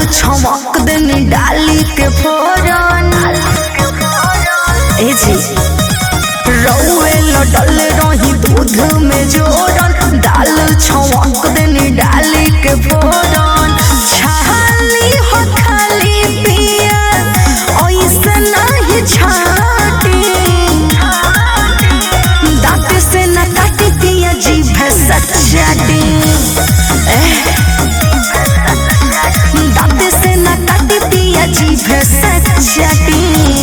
छमक देनी डाली के फोरन ए जी रौए लडल रही दूध में जोरन दाल छमक देनी डाली के फोरन छाली हो खाली पिया ऐसे नहीं छाटी दांत से न काटी पिया जीभ से चाटी दांत से न काटी पिया जीभ से चाटी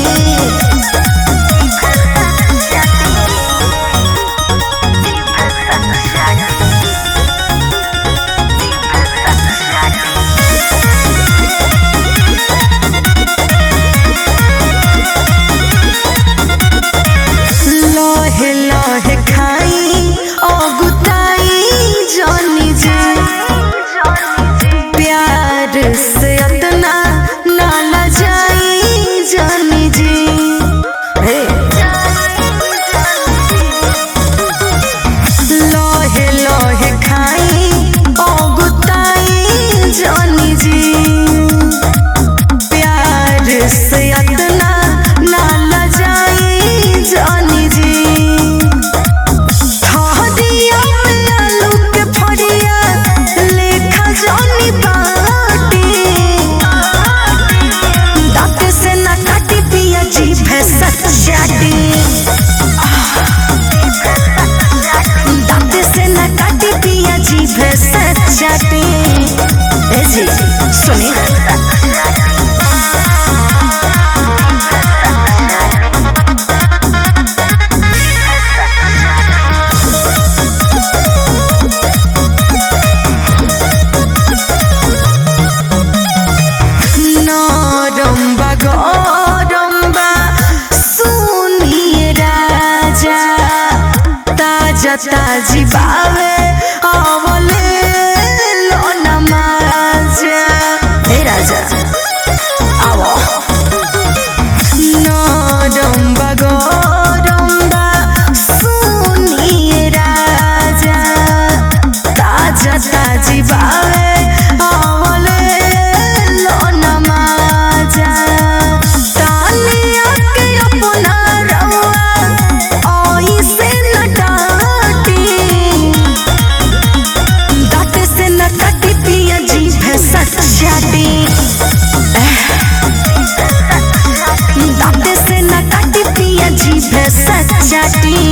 लहे लहे खाई अगुताई जानी जे प्यार से अतना नाला जाई जानी जी हे लहे लहे खाई अगुताई जानी जी प्यार से अतना नाला जाई जानी जी ठहरिया में आलू के फड़िया लेखा जानी बाटी दांत से न काटी पिया जीभ से चाटी दांत से न काटी पिया जीभ से चाटी ए जी सुनी नरम बा गरम बा सुनिए राजा ताजा ताजी बावे आवले लोना माजा हे राजा आवो नरम बा गरम बा सुनिए राजा ताजा ताजी बावे आवले लोना माजा तानिया के अपना रउआ ओइसे न डाटी दांत से न काटी पिया जीभ से चाटी दांत से न काटी पिया जीभ से चाटी